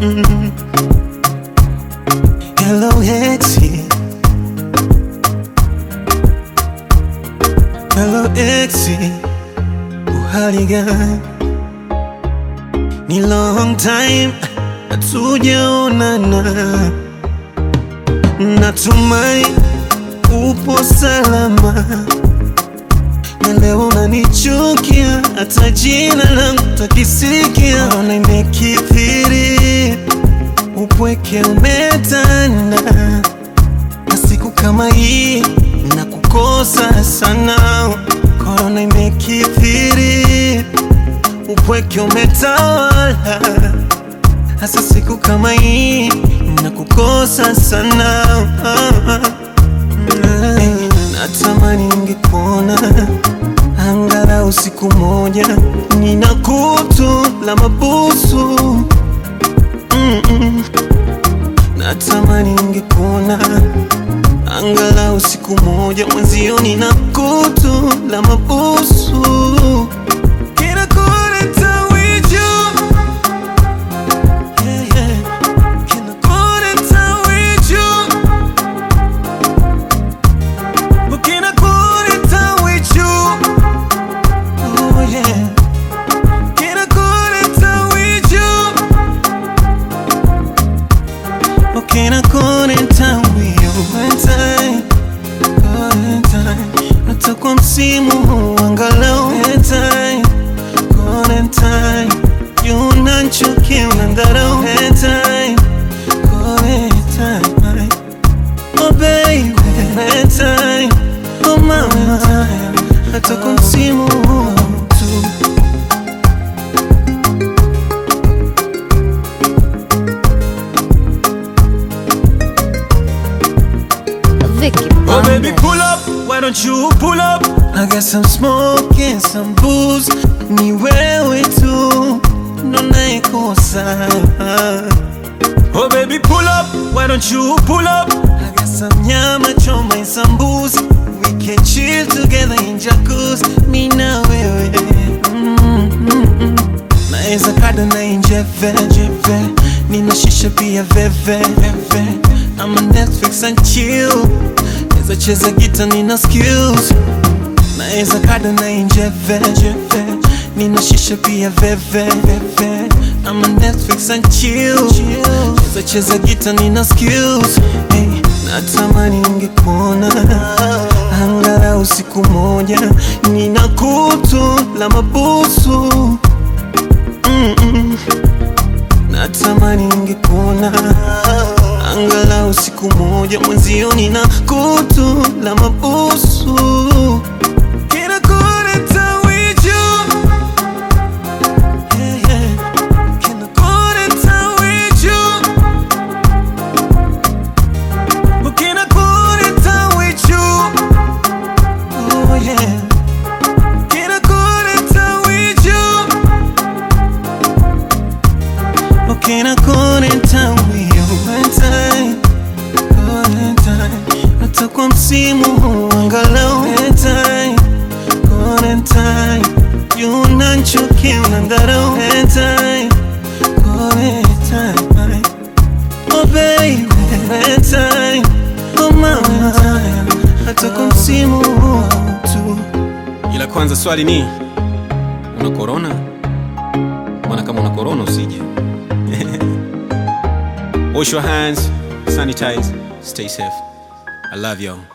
Mm. Hello exi, hello exi, uhali gani? Ni long time hatujaonana, natumai upo salama, na leo unanichukia, hata jina langu takisikia. Ona imekithiri, upweke umetanda, na siku kama hii na kukosa sana. Korona imekithiri, upweke umetawala, hasa siku kama hii na kukosa sana. Hey, natamani ningekuona angalau siku moja, nina kutu la mabusu Mm-mm. Natamani ningekuona angalau siku moja, mwenzio nina kutu la mabusu Kinakuleta wiju. Yeah, yeah. Kinakuleta wiju. Kinakuleta wiju. Oh, yeah. Kinakuleta wiju. Kinakuleta wiju. Valentine, Valentine. Hata kwa msimu huu angalau Valentine, Valentine. Juu unanichukia, unanidharau Valentine, Valentine. Oh baby, Valentine, oh mama, hata kwa msimu huu tu. Vicky Oh baby, Bandes. pull up, why don't you pull up? I got some smoke and some booze. Ni wewe tu ndo naikosa. Oh baby, pull up, why don't you pull up? I got some nyama choma and some booze. We can chill together in jacuzzi. Mi na wewe. Mm, mm, mm. Naeza kada na injeve jeve. Nina shisha pia veve veve. I'm a Netflix and chill. Naeza cheza gita nina skills. Naeza kada na injeve jeve. Nina shisha pia veve veve. I'm a Netflix and chill. Naeza cheza gita nina skills. Hey, natamani ningekuona angalau siku moja. Nina kutu la mabusu Mm-mm. Natamani ningekuona angalau siku moja, mwenzio nina kutu la mabusu Kinakuleta wiju. Yeah, yeah. Kinakuleta wiju. Kinakuleta wiju. Oh, yeah. Kinakuleta wiju. Ukina kuleta wiju. Valentine, Valentine. Hata kwa msimu huu angalau Valentine, Valentine. Juu unanichukia, unanidharau Valentine, Valentine. Oh baby, Valentine, oh mama. Hata kwa msimu huu tu Ila kwanza swali ni una korona? Maana kama una korona usije. Wash your hands, sanitize, stay safe. I love y'all.